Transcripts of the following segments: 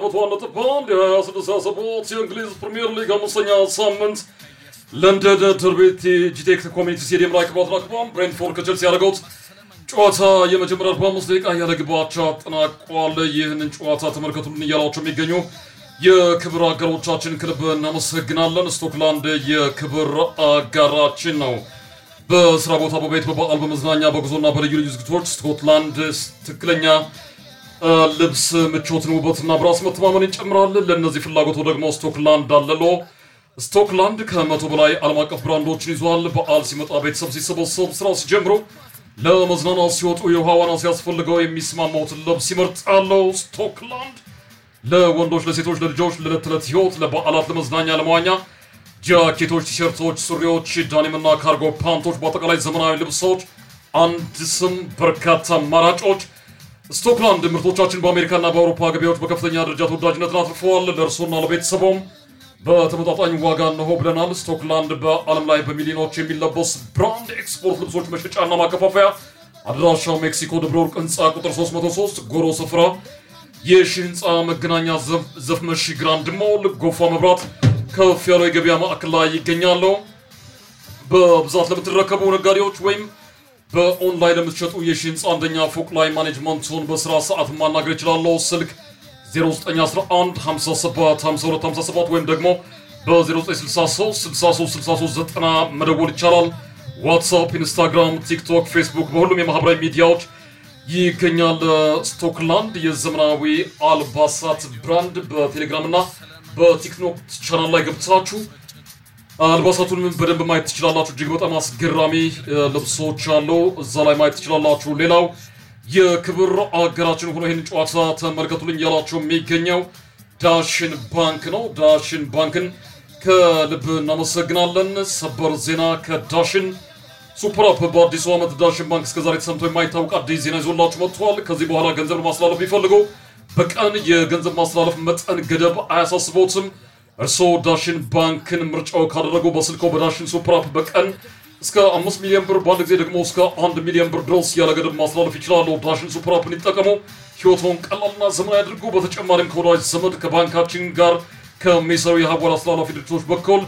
ነጥብ አንድ የሀያ ስድስት ሀያ ሰባት የእንግሊዝ ፕሪምየር ሊግ አምስተኛ ሳምንት ለንደን ደርቤት ጂቴክ ኮሚኒቲ ስቴዲየም ላይ ክባት አክባም ብሬንትፎርድ ከቸልሲ ያደረገውት ጨዋታ የመጀመሪያ 45 ደቂቃ ያለ ግብ አቻ አጠናቋል። ይህንን ጨዋታ ተመልከቱልን እያላቸው የሚገኙ የክብር አጋሮቻችን ክለብ እናመሰግናለን። ስቶክላንድ የክብር አጋራችን ነው። በስራ ቦታ፣ በቤት፣ በበዓል፣ በመዝናኛ፣ በጉዞና በልዩ ልዩ ዝግቶች ስኮትላንድ ትክክለኛ ልብስ ምቾትን፣ ውበትና በራስ መተማመን ይጨምራል። ለእነዚህ ፍላጎቱ ደግሞ ስቶክላንድ አለሎ። ስቶክላንድ ከመቶ በላይ ዓለም አቀፍ ብራንዶችን ይዟል። በዓል ሲመጣ፣ ቤተሰብ ሲሰበሰብ፣ ስራ ሲጀምሩ፣ ለመዝናናት ሲወጡ፣ የውሃ ዋና ሲያስፈልገው የሚስማማውትን ልብስ ይመርጣሉ። ስቶክላንድ ለወንዶች፣ ለሴቶች፣ ለልጆች፣ ለዕለት ተዕለት ህይወት፣ ለበዓላት፣ ለመዝናኛ፣ ለመዋኛ ጃኬቶች፣ ቲሸርቶች፣ ሱሪዎች፣ ዳኒምና ካርጎ ፓንቶች፣ በአጠቃላይ ዘመናዊ ልብሶች፣ አንድ ስም በርካታ አማራጮች። ስቶክላንድ ምርቶቻችን በአሜሪካና በአውሮፓ ገበያዎች በከፍተኛ ደረጃ ተወዳጅነትን አትርፈዋል። ለእርሶና ለቤተሰቦም በተመጣጣኝ ዋጋ እነሆ ብለናል። ስቶክላንድ በዓለም ላይ በሚሊዮኖች የሚለበስ ብራንድ ኤክስፖርት ልብሶች መሸጫና ማከፋፈያ አድራሻው ሜክሲኮ ደብረ ወርቅ ህንፃ ቁጥር 303 ጎሮ ስፍራ የሺ ህንፃ መገናኛ ዘፍመሽ ግራንድ ሞል ጎፋ መብራት ከፍ ያለው የገበያ ማዕከል ላይ ይገኛሉ። በብዛት ለምትረከቡ ነጋዴዎች ወይም በኦንላይን ለምትሸጡ የሺ ህንፃ አንደኛ ፎቅ ላይ ማኔጅመንቱን በስራ ሰዓት ማናገር ይችላለሁ። ስልክ 0911575257 ወይም ደግሞ በ0963636390 መደወል ይቻላል። ዋትሳፕ፣ ኢንስታግራም፣ ቲክቶክ፣ ፌስቡክ በሁሉም የማህበራዊ ሚዲያዎች ይገኛል። ስቶክላንድ የዘመናዊ አልባሳት ብራንድ በቴሌግራም እና በቲክቶክ ቻናል ላይ ገብታችሁ አልባሳቱን በደንብ ማየት ትችላላችሁ። እጅግ በጣም አስገራሚ ልብሶች አለው እዛ ላይ ማየት ትችላላችሁ። ሌላው የክብር አገራችን ሆኖ ይህን ጨዋታ ተመልከቱልኝ ያላቸው የሚገኘው ዳሽን ባንክ ነው። ዳሽን ባንክን ከልብ እናመሰግናለን። ሰበር ዜና ከዳሽን ሱፐር አፕ በአዲሱ ዓመት ዳሽን ባንክ እስከዛሬ ተሰምቶ የማይታወቅ አዲስ ዜና ይዞላችሁ መጥቷል። ከዚህ በኋላ ገንዘብ ለማስተላለፍ ቢፈልጉ በቀን የገንዘብ ማስተላለፍ መጠን ገደብ አያሳስቦትም። እርስዎ ዳሽን ባንክን ምርጫው ካደረጉ በስልኮ በዳሽን ሱፐር አፕ በቀን እስከ አምስት ሚሊዮን ብር በአንድ ጊዜ ደግሞ እስከ አንድ ሚሊዮን ብር ድረስ ያለ ገደብ ማስተላለፍ ይችላሉ። ዳሽን ሱፐር አፕን ይጠቀሙ፣ ህይወቶን ቀላልና ዘመናዊ ያድርጉ። በተጨማሪም ከወዳጅ ዘመድ ከባንካችን ጋር ከሚሰሩ የሀዋላ አስተላላፊ ድርጅቶች በኩል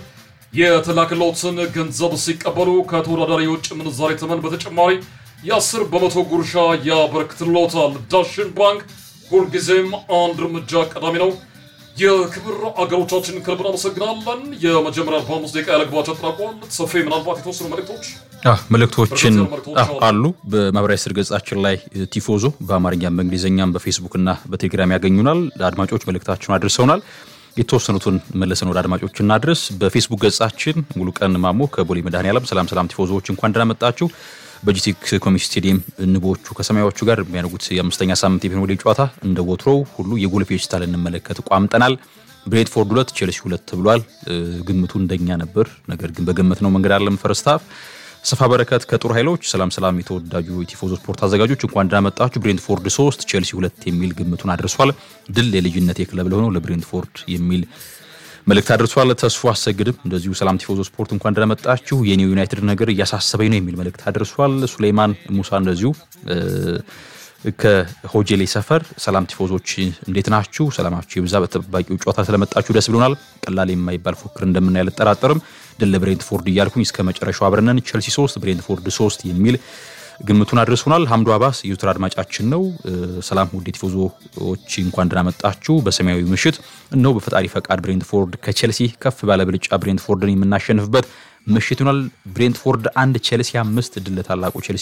የተላከለትን ገንዘብ ሲቀበሉ ከተወዳዳሪ የውጭ ምንዛሬ ተመን በተጨማሪ የአስር በመቶ ጉርሻ ያበረክትሎታል። ዳሽን ባንክ ሁልጊዜም አንድ እርምጃ ቀዳሚ ነው። የክብር አገሮቻችን ከልብ እናመሰግናለን። የመጀመሪያ 45 ደቂቃ ያለግባቸው አጠናቋል። ሰፊ ምናልባት የተወሰኑ መልእክቶች መልእክቶችን አሉ። በማህበራዊ ስር ገጻችን ላይ ቲፎዞ በአማርኛም በእንግሊዝኛም በፌስቡክ እና በቴሌግራም ያገኙናል። ለአድማጮች መልእክታቸውን አድርሰውናል። የተወሰኑትን መለሰን ወደ አድማጮች እናድረስ። በፌስቡክ ገጻችን ሙሉ ቀን ማሞ ከቦሌ መድኃኔዓለም ሰላም ሰላም ቲፎዞዎች እንኳን ደህና መጣችሁ። በጂቲክ ኮሚኒቲ ስቴዲየም ንቦቹ ከሰማያዎቹ ጋር የሚያደርጉት የአምስተኛ ሳምንት የፕሪሚየር ሊግ ጨዋታ እንደ ወትሮው ሁሉ የጎል ፌስታ ልንመለከት ቋምጠናል። ብሬንትፎርድ ሁለት ቼልሲ ሁለት ተብሏል። ግምቱ እንደኛ ነበር፣ ነገር ግን በገመት ነው መንገድ አለም ፈርስት ሃፍ ሰፋ በረከት ከጦር ኃይሎች ሰላም ሰላም፣ የተወዳጁ የቲፎዞ ስፖርት አዘጋጆች እንኳን ደህና መጣችሁ። ብሬንትፎርድ ሶስት ቼልሲ ሁለት የሚል ግምቱን አድርሷል። ድል የልጅነት የክለብ ለሆነው ለብሬንትፎርድ የሚል መልእክት አድርሷል። ተስፎ አሰግድም እንደዚሁ ሰላም ቲፎዞ ስፖርት እንኳን ደህና መጣችሁ፣ የኒው ዩናይትድ ነገር እያሳሰበኝ ነው የሚል መልእክት አድርሷል። ሱሌይማን ሙሳ እንደዚሁ ከሆጄሌ ሰፈር ሰላም ቲፎዞች እንዴት ናችሁ? ሰላማችሁ የብዛ በተጠባቂው ጨዋታ ስለመጣችሁ ደስ ብሎናል። ቀላል የማይባል ፉክክር እንደምናይ አልጠራጠርም። ድል ለብሬንትፎርድ እያልኩኝ እስከ መጨረሻው አብረነን ቼልሲ 3 ብሬንትፎርድ 3 የሚል ግምቱን አድርሶናል። ሀምዱ አባስ የዩትር አድማጫችን ነው። ሰላም ውድ ቲፎዞዎች እንኳን ደህና መጣችሁ። በሰማያዊ ምሽት እነሆ በፈጣሪ ፈቃድ ብሬንትፎርድ ከቼልሲ ከፍ ባለ ብልጫ ብሬንትፎርድን የምናሸንፍበት ምሽት ይሆናል። ብሬንትፎርድ አንድ ቼልሲ አምስት ድል ለታላቁ ቼልሲ